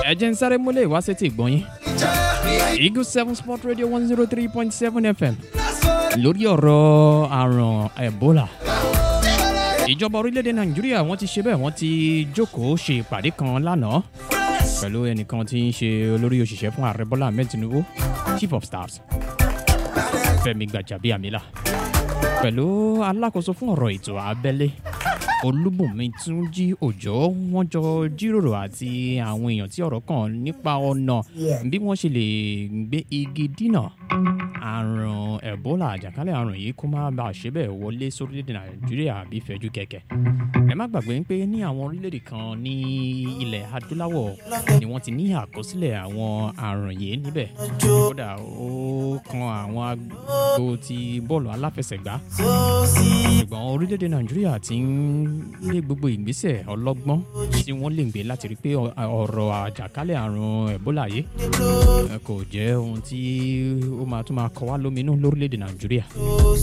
ẹ jẹ́ ń sáré múlẹ̀ wá sétí ìgbọ́yìn eagle seven sport radio one zero three point seven fm lórí ọ̀rọ̀ àrùn ebola ìjọba orílẹ̀-èdè nàìjíríà wọ́n ti ṣe bẹ́ẹ̀ wọ́n ti jókòó ṣe ìpàdé kan lánàá pẹ̀lú ẹnìkan tí ń ṣe olórí òṣìṣẹ́ fún ààrẹ bọ́lá ahmed tinubu chief of staff fẹmi gbàjàbíàmílà pẹ̀lú alákòóso fún ọ̀rọ̀ ètò abẹ́lé olúbùnmi túnjí òjò wọn jọ jíròrò àti àwọn èèyàn tí ọ̀rọ̀ kàn nípa ọ̀nà bí wọ́n ṣe lè gbé igi dínà àrùn ebola àjàkálẹ̀ àrùn yìí kó má bàa ṣe bẹ́ẹ̀ wọlé sórílẹ̀-èdè nàìjíríà bí fẹ́jú kẹ̀kẹ́ ẹ má gbàgbé pé ní àwọn orílẹ̀-èdè kan ní ilẹ̀ adúláwọ̀ ni wọ́n ti ní àkọsílẹ̀ àwọn àrùn yìí níbẹ̀ kódà ó kan àwọn agbo ti bọ́ọ̀lù aláfẹsẹ̀gbá ṣùgbọ́n orílẹ̀-èdè nàìjíríà ti ń lé gbogbo ìgbésẹ̀ ọlọ́gbọ́n tí wọ́n lè gbé láti rí pé ọ̀rọ̀ àjàkálẹ̀ àrùn ebola yìí kò jẹ́ ohun tí ó máa tún máa kọ wá lóminú lórílẹ̀-èdè nàìjíríà.